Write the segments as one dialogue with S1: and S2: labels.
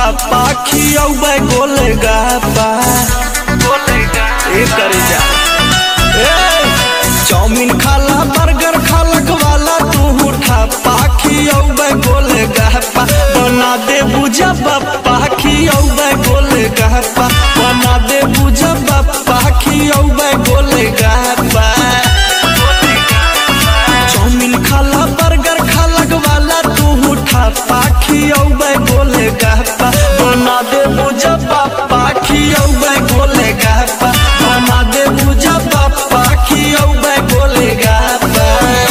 S1: ठप्पा खियौबै गोले गप्पा ए करे जा ए चाउमीन खाला बर्गर खालक वाला तू ठप्पा खियौबै गोले गप्पा बना दे बुझा बप्पा खियौबै गोले गप्पा बना दे बुझा बप्पा खियौबै गोले गप्पा चाउमीन खाला बर्गर खालक वाला तू ठप्पा खियौबै गोले गप्पा बना दे बुझा बप्पा खियौबै गोले गप्पा बना दे बुझा बप्पा खियौबै गोले गप्पा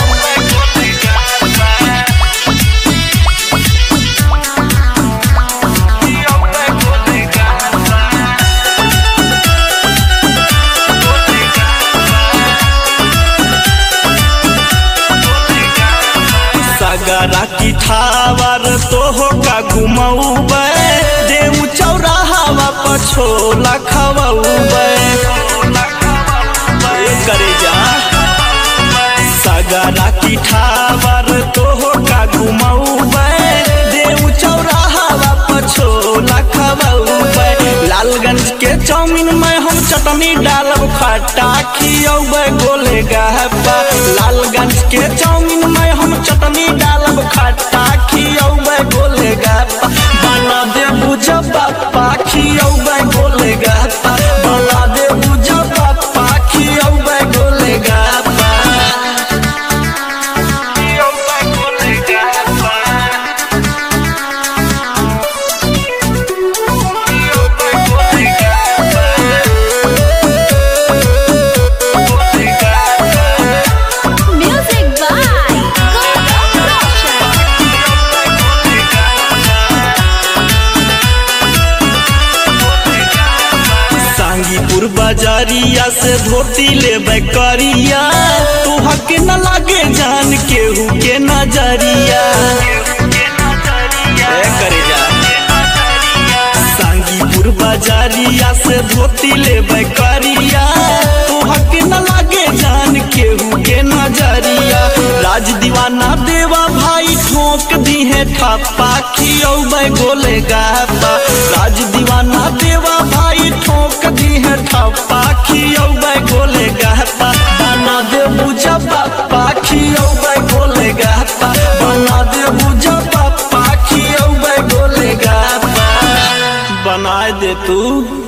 S1: सगरा की ठावर तो होगा घुमौबै देव चौराहावा पछोला खवौबै ए करे जा सगरा की ठावर तो होगा घुमौबै देव चौराहावा पछोला खवौबै लालगंज के चाउमीन में हम चटनी डालब खट्टा खियौबै गोले गप्पा लालगंज के चाउमीन में हम चटनी डालब खट्टा खियौबै गोले गप्पा बना दे बुझ पप्पा खियौबै गोले गप्पा बना दे बुझ पप्पा खियौबै गोले गप्पा खियौबै गोले गप्पा खियौबै गोले गप्पा गोले गप्पा
S2: Music by Gautam Roshan.
S1: Sangipur बाजारिया से धोती लेबै करिया तुहा के न लागे जान केहू के नजरिया ए करे जा सांगीपुर बाजारिया से धोती लेबै करिया तुहा के न लागे जान केहू के नजरिया राज दीवाना देवा भाई ठोक दी है ठप्पा खियौबै गोले गप्पा राज दीवाना देवा भाई ठोक दी है ठप्पा खियौबै गोले गप्पा बना दे बुझा पप्पा खियौबै गोले गप्पा बना दे बुझा पप्पा खियौबै गोले गप्पा बना दे तू